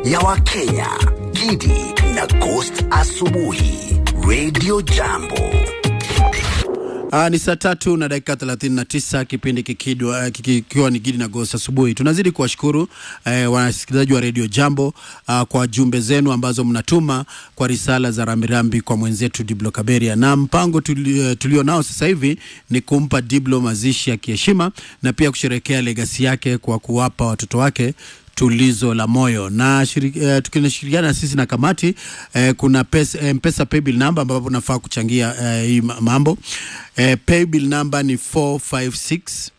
ya Wakenya, Gidi na Ghost Asubuhi, Radio Jambo. Aa, ni saa tatu na dakika 39 kipindi kikidwa, kikiwa ni Gidi na Ghost asubuhi. Tunazidi kuwashukuru eh, wasikilizaji wa Radio Jambo ah, kwa jumbe zenu ambazo mnatuma kwa risala za rambirambi kwa mwenzetu Diblo Kaberia, na mpango tulio, tulio nao sasa hivi ni kumpa Diblo mazishi ya kiheshima na pia kusherekea legasi yake kwa kuwapa watoto wake tulizo la moyo na shiri, eh, tukishirikiana sisi na kamati eh, kuna pesa, eh, mpesa paybill number ambapo unafaa kuchangia eh, hii ma- mambo eh, paybill number ni 456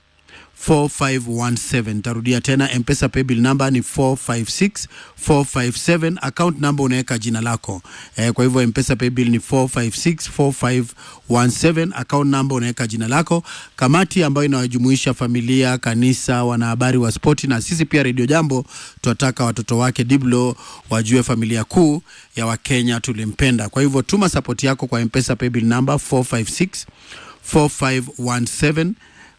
4517 tarudia tena mpesa paybill number ni 456 457 account number unaweka jina lako eh, kwa hivyo mpesa paybill ni 456 4517 account number unaweka jina lako kamati ambayo inawajumuisha familia kanisa wanahabari wa spoti na sisi pia redio jambo tunataka watoto wake diblo wajue familia kuu ya wakenya tulimpenda kwa hivyo tuma sapoti yako kwa mpesa paybill number 456 4517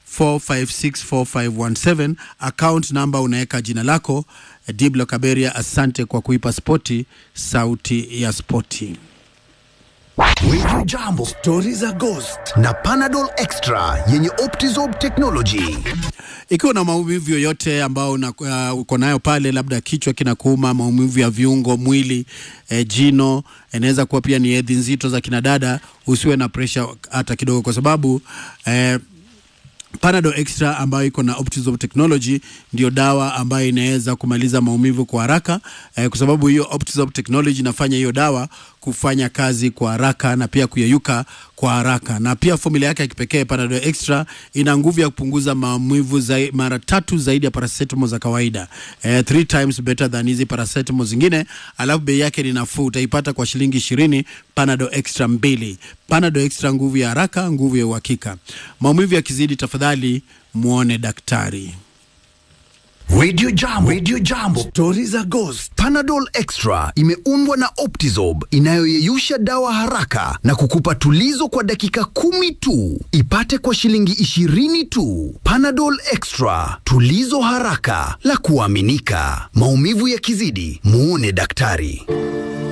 4564517 account number unaweka jina lako diblo kaberia asante kwa kuipa spoti sauti ya spoti Radio Jambo, stori za Ghost na Panadol Extra yenye Optizob technology. ikiwa na maumivu yoyote ambao una- uh, uko nayo pale labda kichwa kinakuuma maumivu ya viungo mwili eh, jino inaweza kuwa pia ni hedhi nzito za kinadada usiwe na presha hata kidogo kwa sababu eh, Panadol Extra ambayo iko na Optizop technology ndio dawa ambayo inaweza kumaliza maumivu kwa haraka eh, kwa sababu hiyo Optizop technology inafanya hiyo dawa kufanya kazi kwa haraka na pia kuyeyuka kwa haraka, na pia formula yake ya kipekee Panadol Extra ina nguvu ya kupunguza maumivu zai, mara tatu zaidi ya paracetamol za kawaida eh, three times better than hizi paracetamol zingine, alafu bei yake ni nafuu, utaipata kwa shilingi ishirini Panadol Extra mbili. Panadol Extra, nguvu ya haraka, nguvu ya uhakika. Maumivu yakizidi, tafadhali muone daktari. Radio Jambo, Radio Jambo, stori za Ghost. Panadol Extra imeundwa na Optizob inayoyeyusha dawa haraka na kukupa tulizo kwa dakika kumi tu. Ipate kwa shilingi ishirini tu. Panadol Extra, tulizo haraka la kuaminika. Maumivu yakizidi, muone daktari.